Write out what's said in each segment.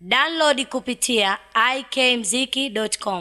Download kupitia ikmziki.com.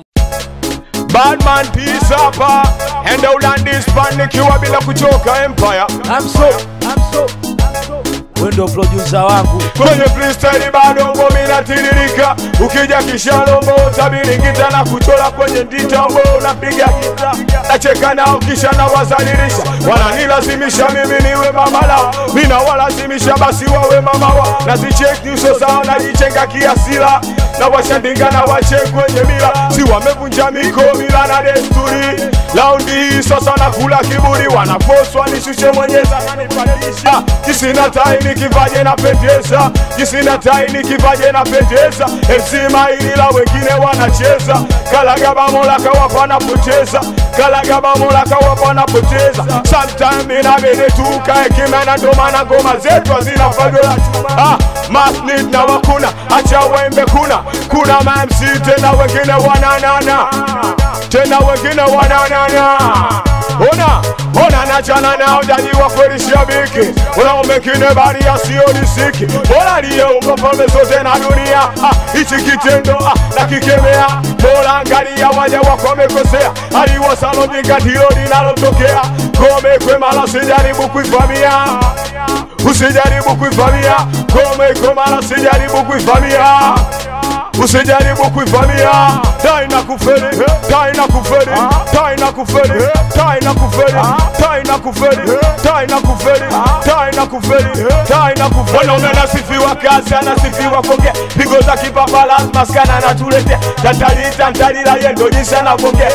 Badman peace hapa Enda ulandis pan nikiwa bila kuchoka empire I'm so, I'm so, I'm so. Wewe ndio producer wangu. Kwenye freestyle bado ngoma inatiririka Ukija kishalombo utabiringita na kuchola kwenye ndita Wewe unapiga gita Nacheka nao kisha na wazalilisha Wananilazimisha mimi niwe mama lao Mina walazimisha basi wawe mama wa Nazicheck nyuso zao najichenga kiasila na washandinga na wache kwenye mila si wamevunja miko mila na desturi laundi hii sasa nakula kiburi wanafoswa nishushe mwenyeza nanipandisha jisina tai nikivaje na pendeza jisina tai nikivaje na pendeza MC maili la wengine wanacheza kalagaba mola kawapa napoteza kalagaba mola kawapa napoteza sometime inabidi tukae kimena ndo maana ngoma zetu hazina fagola ah, masnid na wakuna acha wembe kuna kuna mamc tena wengine wananana tena wengine wananana ona ona nachana nao jajiwa kweli shabiki unao mengine bali yasiyonisiki bora liyeumba pambe zote na dunia ah, hichi kitendo ah, nakikemea bora angalia waja wako wamekosea aliwosalojinga ndilo linalotokea kome kwemala sijaribu kuivamia usijaribu kuivamia kome kwemala sijaribu kuivamia usijaribu kuivamia tai na kuferi tai na kuferi tai na kuferi tai na kuferi tai na kuferi tai na kuferi tai na kuferi tai na kuferi wanaume anasifiwa kazi anasifiwa kuongea pigo za kipapa lazima skana anatuletea tatalita ntalila yendo jinsi anavongea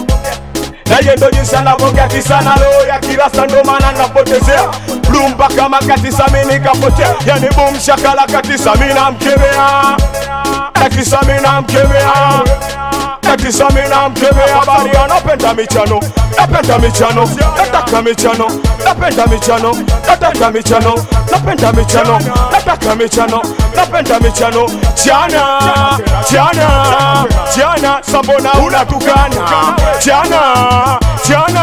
naye ndo jinsi anavongea kisana leo ya kirasa ndo maana napotezea blu mpaka makatisa mi nikapotea yani bum shakala katisa mi namkemea katisa mi namkemea katisa mi namkemea bali anapenda michano napenda michano nataka michano napenda michano nataka michano napenda michano nataka michano napenda michano chana chana chana sambona unatukana chana chana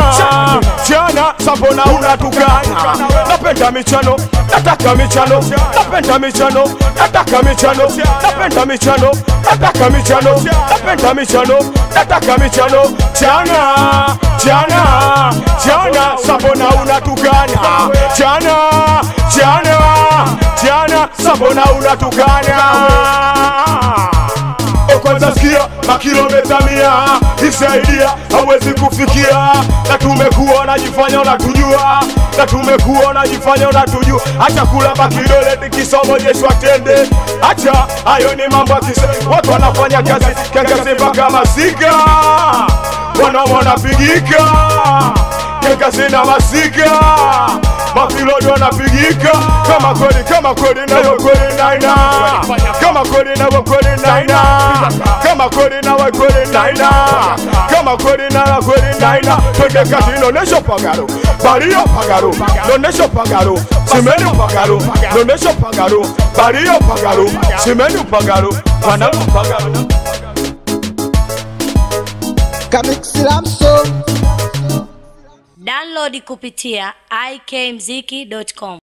chana sambona unatukana napenda michano nataka michano napenda michano nataka michano napenda michano nataka michano napenda michano nataka michano chana chana chana sambona unatukana chana chana chana sambona unatukana kwanza sikia makilometa mia isaidia hawezi kufikia na tumekuwa unajifanya unatujua na tumekuwa unajifanya unatujua acha kulamba kidole tikisomojeshwa tende acha hayo ni mambo akise watu wanafanya kazi kiangazi mpaka masika wanaume wanapigika kiangazi na masika mapilodi wanapigika kama kweli kama kweli nayo kweli naina kama kweli nayo kweli naina kama kweli nawe kweli naina kama kweli nawe kweli naina twende kati nonesho pagaro bario pagaro nonesho pagaro simeni pagaro nonesho pagaro bario pagaro simeni pagaro panalu pagaro Kamixlamso Download kupitia ikmziki.com.